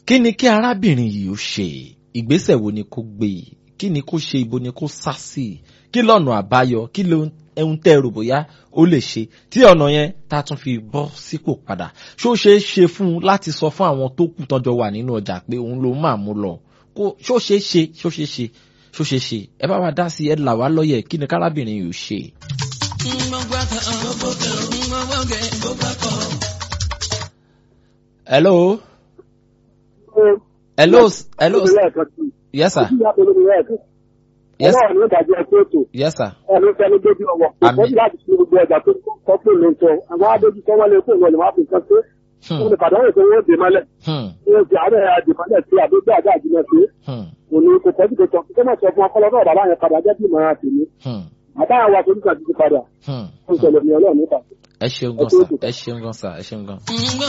kí ni kí arábìnrin yìí ó ṣe ìgbésẹ̀ wo ni kó gbé kí ni kó ṣe ibo ni kó sá sí kí lọ́nà àbáyọ kí ló ẹun tẹ́ rò bóyá ó lè ṣe tí ọ̀nà yẹn tá a tún fi bọ́ sípò padà ṣó ṣeé ṣe fún un láti sọ fún àwọn tó kù tọ́jọ́ wà nínú ọjà pé òun ló máa mú lọ kó ṣó ṣeé ṣe ṣó ṣeé ṣe ṣó ṣeé ṣe ẹ bá wa dá sí ẹ là wá lọ́yẹ̀ kí ni kárábìnrin yìí ó ṣe. hello hello hello yes sir yes ọlọ́run ní ìdájọ́ ẹgbẹ́ ètò yes sir ẹni fẹ́ni gbójú ọwọ́ kò Àmín. tọ́jú láti fi gbogbo ọjà tó kọ́ pé ló ń tọ́ àwọn adójú tó wọlé fún ìwọ̀n ìwọ̀n àfihàn pé Hmm, wọ́n ní pàdánù tó wọ́n dè mọ́lẹ̀ hmm, wọ́n ti àárẹ̀ àdìmọ́lẹ̀ sí àdójú àdá àjùmọ̀ sí hmm, òní kò tọ́jú tó tọ́ kí wọ́n sọ fún ọpọlọ náà bàbá yẹn padà jẹ́ bí ìmọ̀ràn àtìmí hmm, bàbá àwọn wa torí kan ti padà hmm. ó ń ṣẹlẹ̀ ní ọlọ́run nípa. ẹ ṣeun gan sa ẹ ṣeun gan sa ẹ ṣeun gan.